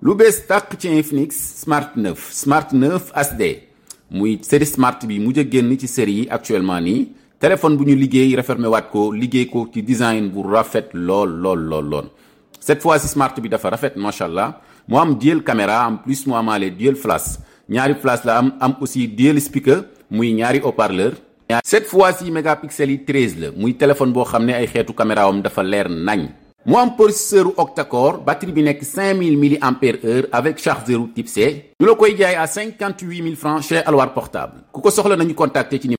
lu bees tàq ci Infinix Smart 9 Smart 9 HD muy série Smart bi mujj a génn ci série yi actuellement nii téléphone bu ñu liggéey refermé waat ko liggéey ko ci design bu rafet lool lool lool lool. cette fois ci Smart bi dafa rafet macha allah mu am dual caméra en plus mu amaale dual flash ñaari flash la am am aussi dual speaker muy ñaari haut-parleur. cette fois ci mégapixels yi 13 la muy téléphone boo xam ne ay xeetu caméra am dafa leer nañ. mu am processeur octa-core batterie bi nekk 5000 mAh avec chargeur type C. ñu la koy jaay à 58 000 francs chez Alwar portable ku ko soxla nañu contacter ci